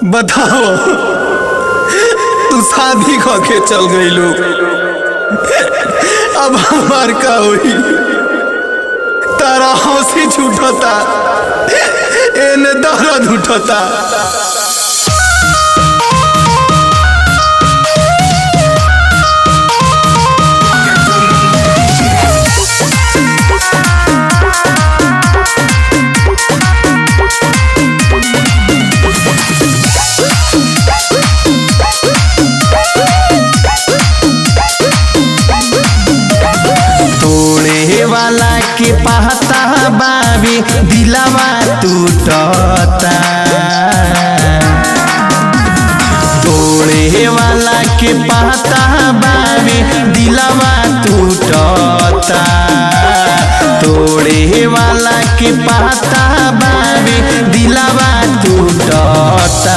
बताओ तू शादी क के चल गईलू अब हमार का होई तारा हंसी छूटता एने दर्द उठता तोड़े वाला के पहता बाबी दिलावा टूटता तोड़े वाला के पहता बाबी दिलावा टूटता तोड़े वाला के पहता बाबी दिलावा टूटता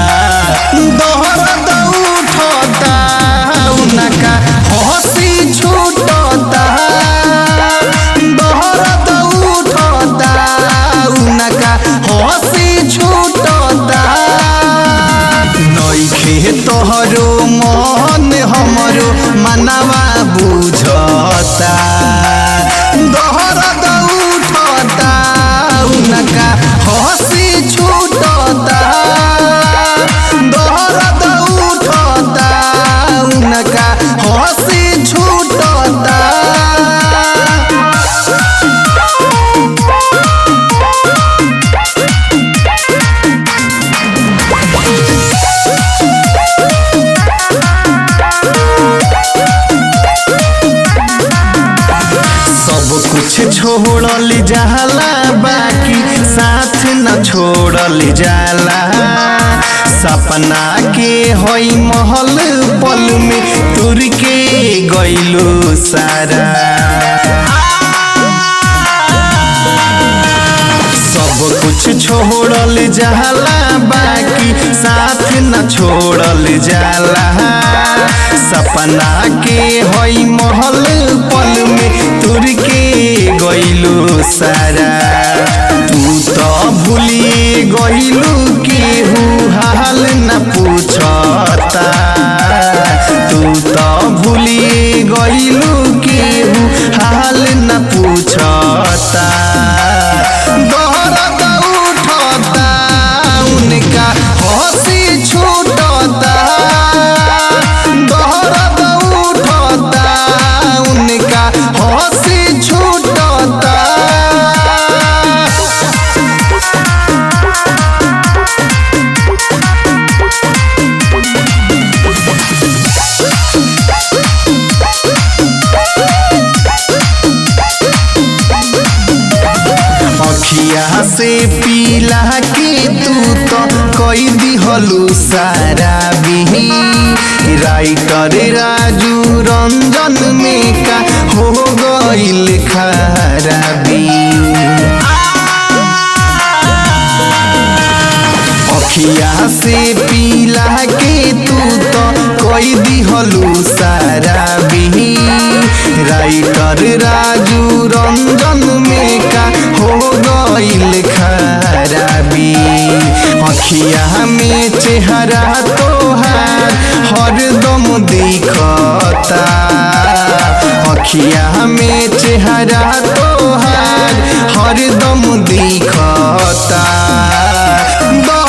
दोहरा उठता उनका हंसी छूटता दोहरत उठता उनका हंसी छूटता नइखे तोहरो मन हमरो मनवा बुझता दोहरत उठता उनका हंसी छूटता दोहरत उठता उनका हंसी छूटता सब कुछ छोड़ल जाला बाकी साथ न छोड़ल जाला सपना के होई महल पल में तुर के गइलो सारा सब कुछ छोड़ल जाला बाकी साथ न छोड़ल जाला सपना के होई महल पल में तुर के गइलू सारा तू तो भूलिए गइलू केहू हाल न पूछता तू तो भूलिए गइलू केहू हाल न पूछता दौड़त उठता उनका हंसी छूटता दौड़त उठता उनका हंसी छूटता अखिया से पीला के तू तो कई दिहलू सारा बिही राइटर राजू रंजन में का हो गइल खराबी अखिया से पीला के तू तो कोई दिहलू सारा बिही राइटर राजू रंजन में का हो गइल खराबी अखिया में चेहरा तोहार हरदम दिखता अखिया में चेहरा तोहार हरदम दिखता